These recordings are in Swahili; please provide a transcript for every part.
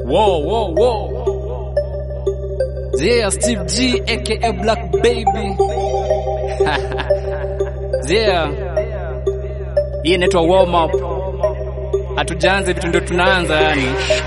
Whoa, whoa, whoa. Yeah, Steve G, aka Black Baby. yeah. Hii inaitwa warm up. Hatujaanza vitu ndio tunaanza yani.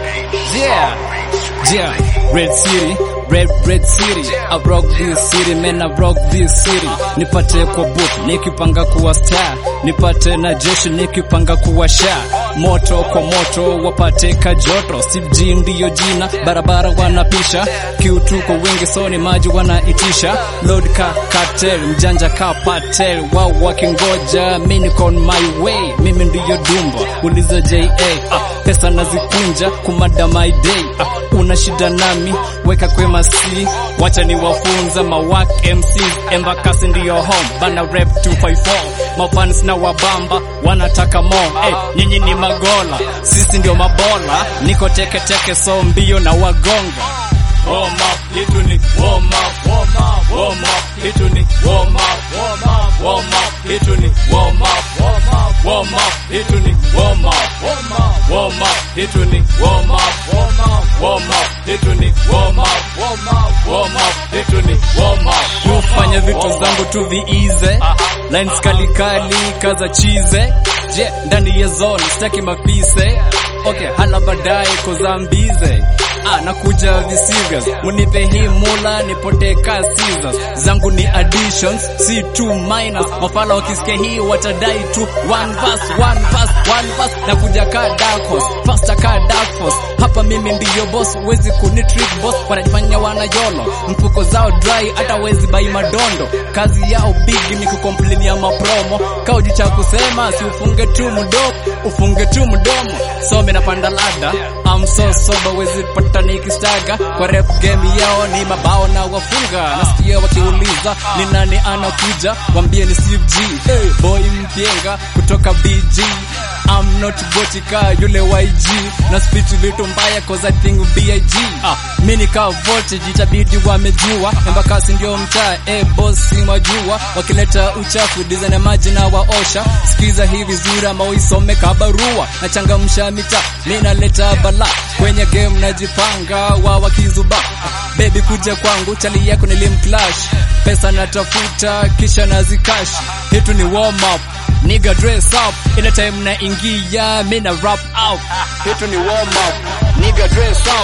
Yeah. Yeah. Red City. Red, red city, I rock this city, man, I rock this city. Nipate kwa booth, nikipanga kuwa star. Nipate na jeshi, nikipanga kuwa sha. Moto kwa moto, wapate kajoto. Steve G ndiyo jina, barabara wanapisha. Kiutu kwa wingi, so ni maji wanaitisha. Lord ka cartel, mjanja ka patel. Wao wakingoja, mimi niko on my way. Mimi ndiyo dumba, uliza JA. Ah, pesa nazikunja, kumada my day. Ah, una shida nami, weka kwema si wacha ni wafunza mawak MCs Embakasi ndiyo home bana rep 254 mafans na wabamba wanataka mo hey, nyinyi ni magola sisi ndio mabola niko teke teke so mbio na wagonga warm up hitu ni warm up warm up warm up hitu ni warm up warm up warm up hitu ni warm up warm up warm up hitu ni warm up warm up warm up hitu ni warm up warm up warm up hitu ni warm up warm up warm up hitu ni warm up kufanya vitu zangu tu viize lines kali kali kaza chize je ndani ya zone sitaki mapise okay hala baadaye kozambize ah, nakuja viserious munipe hii mula nipote ka scissors zangu ni additions si two minus mafala wakisikia hii watadai tu one verse one verse one verse nakuja ka dark horse faster ka dark force hapa mimi ndiyo boss wezi kuni trick boss wanajifanya wana yolo mfuko zao dry hata wezi bai madondo kazi yao big ni kukomplain ya mapromo kauji cha kusema si ufunge tu mdomo ufunge tu mdomo so mimi napanda lada I'm so sober wezi pata nikistaga kwa rap game yao ni mabao na wafunga nasikia wakiuliza ni nani anakuja wambie ni Steve G hey, boy mpienga kutoka BG I'm not gotika yule YG na speech vitu mbaya cause I think BIG ah, mini ka voltage itabidi wamejua embakasi ndio mtaa eh boss mwajua wakileta uchafu design ya maji na waosha sikiza hii vizuri ama uisome kabarua na changamsha mita mimi naleta bala kwenye game najipanga wa wakizuba ah, baby kuja kwangu chali yako nilimclash pesa natafuta kisha nazikash hitu ni warm up Nigga dress up ile time na ingia mina rap out hitu ni warm up Nigga dress up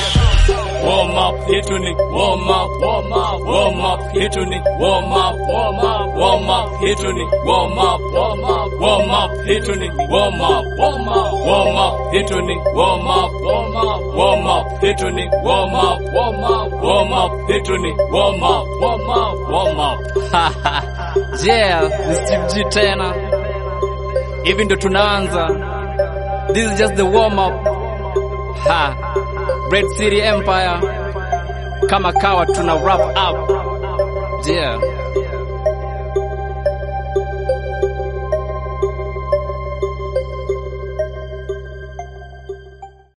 warm up hitu ni warm up warm up warm up hitu ni warm up warm up warm up hitu ni warm up warm up warm up hitu ni warm up warm up warm up hitu ni warm up warm up warm up hitu ni warm up warm up warm up hitu ni warm up warm up warm up yeah ni Steve G tena hivi ndo tunaanza this is just the warm up ha Red City Empire kama kawa tuna wrap up yeah